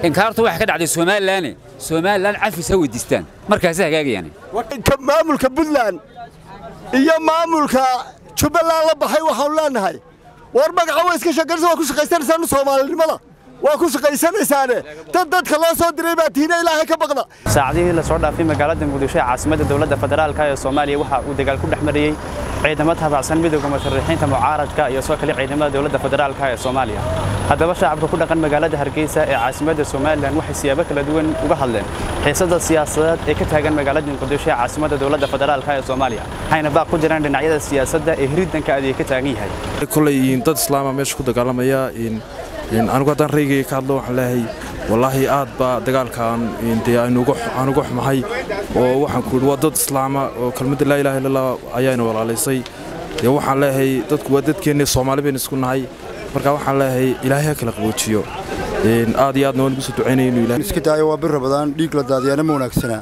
inkaartu waxay ka dhacday somalilan somalilan cafis ha weydiistaan markaasi hagaagayaan maamulka puntland iyo maamulka jubbaland la baxay waxaanu leenahay war magaca waa iska sheeganaysa waa ku shaqaysanaysaan soomaalinimada waa ku shaqaysanaysaane dad dadka loo soo diray baa tiina ilaahay ka baqda saacadihii la soo dhaafay magaalada muqdisho ee caasimadda dowladda federaalka ee soomaaliya waxa uu dagaal ku dhex marayey ciidamo taabacsan midowga musharaxiinta mucaaradka iyo soo kale ciidamada dowladda federaalka ee soomaaliya haddaba shacabka ku dhaqan magaalada hargeysa ee caasimadda somalilan waxay siyaabo kala duwan uga hadleen xiisada siyaasadeed ee ka taagan magaalada muqdisho ee caasimadda dowladda federaalka ee soomaaliya waxayna baaq ku jiraan dhinacyada siyaasadda ee hiridanka adeeg ka taagan yahay kulay dad islaama meesha ku dagaalamaya anigu haddaan reygayga ka hadlo waxaan leeyahay wallaahi aad baa dagaalkaan dee aan uga xumahay oo waxaan ku yidhi waa dad islaama oo kelmadda laa ilaha illallah ayaana walaalaysay dee waxaan leeyahay dadku waa dadkeenna soomaali baynu isku nahay marka waxaan leeyahay ilaahay ha kala qaboojiyo aad iyo aadna waan ugu soo ducaynaya inuu ilahay iska daayo waa bir badan dhiig la daadiyaana ma wanaagsana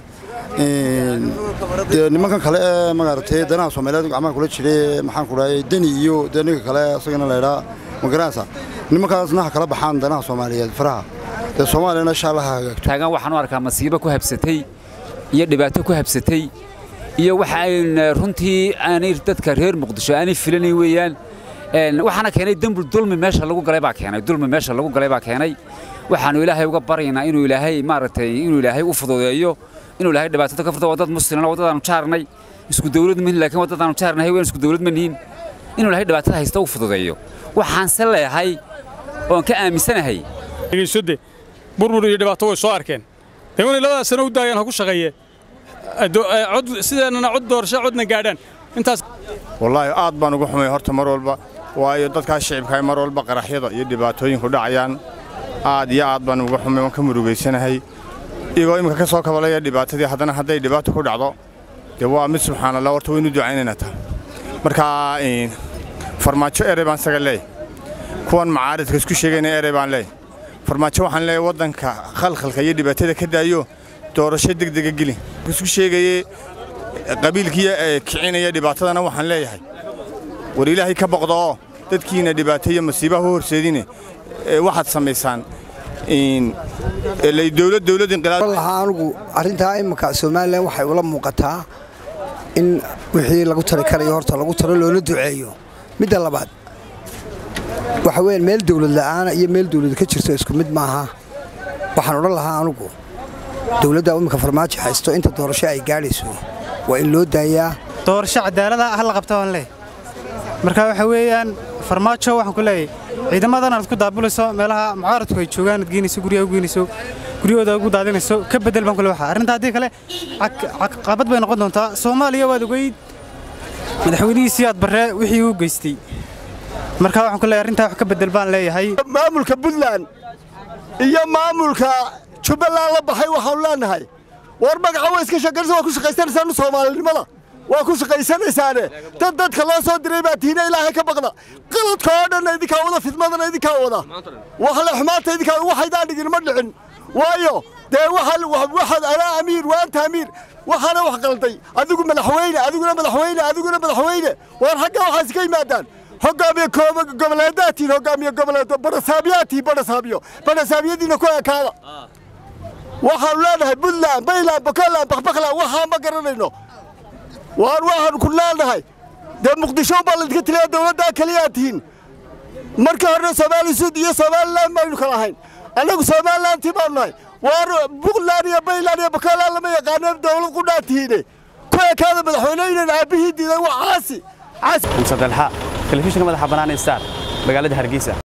dee nimankan kale ee maaragtay danaha soomaaliyeed gacmaha kula jiray maxaan ku dhahay deni iyo dee ninka kale isagana la idhaa magaranaysa nimankaasna ha kala baxaan danaha soomaaliyeed faraha dee soomaaliyana insha allah ha hagaagto taagan waxaan u arkaa masiibo ku habsatay iyo dhibaato ku habsatay iyo waxa ayn runtii aanay dadka reer muqdisho aanay filanayn weeyaan waxaana keenay dembul dulmi meesha lagu galay baa keenay dulmi meesha lagu galay baa keenay waxaanu ilaahay uga baryaynaa inuu ilaahay maaragtay inuu ilaahay u fududeeyo inuu ilaahay dhibaatada ka furto waa dad muslimna waddadaanu jaarnay isku dawlad ma laakiin waddadaanu jaarnahay waan isku dawlad ma nihin inuu ilaahay dhibaatada haysta u fududeeyo waxaan se leeyahay oon ka aaminsanahay dhegeysadde burbur iyo dhibaato way soo arkeen dee wanay labadaas sano u daayaan ha ku shaqeeye cod sideennana cod doorasho codna gaadhaan intaas wallaahi aad baan ugu xumay horta mar walba waayo dadkaas shicibkaay mar walba qaraxyada iyo dhibaatooyinku dhacayaan aad iyo aad baan uga xumay waan ka murugaysanahay iyagoo imika ka soo kabalaya dhibaatadii haddana hadday dhibaato ku dhacdo dee waa mid subxaan allah horta waynu ducaynaynaa taa marka farmaajo erey baan isaga leey kuwan macaaridka isku sheegayna erey baan leey farmaajo waxaan leeyahay waddanka khalkhalka iyo dhibaatada ka daayo doorasho degdega geli isku sheegayey qabiilkii kicinaya dhibaatadana waxaan leeyahay war ilaahay ka boqdo oo dadkiina dhibaateeyo masiibaha u horseedine waxaad samaysaan dowlad dowlad inqilaab lahaa anugu arrintaa imika somalilan waxay ula muuqataa in wixii lagu tari karayo horta lagu taro loola duceeyo midda labaad waxa weyaan meel dawlad la'aana iyo meel dawlad ka jirto isku mid maaha waxaan odhan lahaa anugu dawladda imika farmaajo haysto inta doorasho ay gaadhayso waa in loo daayaa doorasho cadaalada ha la qabta waan leey marka waxa weeyaan farmaajo waxaan ku leeyahay ciidamadan aad ku daabulayso meelaha mucaaradku ay joogaan aad geynayso guryaha u geynayso guryahooda ugu daadinayso ka bedel baan ku leeyahay arrinta haddii kale caqabad bay noqon doontaa soomaaliya waad ogeyd madaxweynihiisii aad barree wixii uu geystay marka waxaan ku leeyahay arrintaa wax ka bedel baan leeyahay maamulka puntland iyo maamulka jubbaland la baxay waxaanu leenahay war magaca waa iska sheeganaysa waa ku shaqaysanaysaan soomaalinimada waa ku shaqaysanaysaane dad dadka loo soo diray baa tiina ilaahay ka baqda qaladka oo dhanna idinkaa wada fidmadana idinkaa wada waxle xumaanta idinkaa waxaydaan dhigin ma dhicin waayo dee waxaad anaa amiir waanta amiir waxaana wax qalday adigu madaxweyne adiguna madaxweyne adiguna madaxweyne waar xagga waxaas ka yimaadaan hogaamiye goboleedaatiin hogaamiye goboleedo badhasaabiyaatiin badhasaabyo badhasaabiyadiina ku ekaada waxaanu leenahay puntland bayland bokoland bakbakland waxaa ma garanayno waan waxaanu ku leenahay dee muqdisho baa laydinka tiliya dowladdaa keliyaa tihiin markii horena soomaali suud iyo somalilan baynu kala ahayn annagu somalilantii baanu nahay waan puntland iyo bayland iyo bokoland lama yaqaano dowlad qudhaa tihiine ku ekaada madaxweyneynan aabbihii diiday waa caasi xamse dalxa telefishinka madaxa bannaan ee star magaalada hargeysa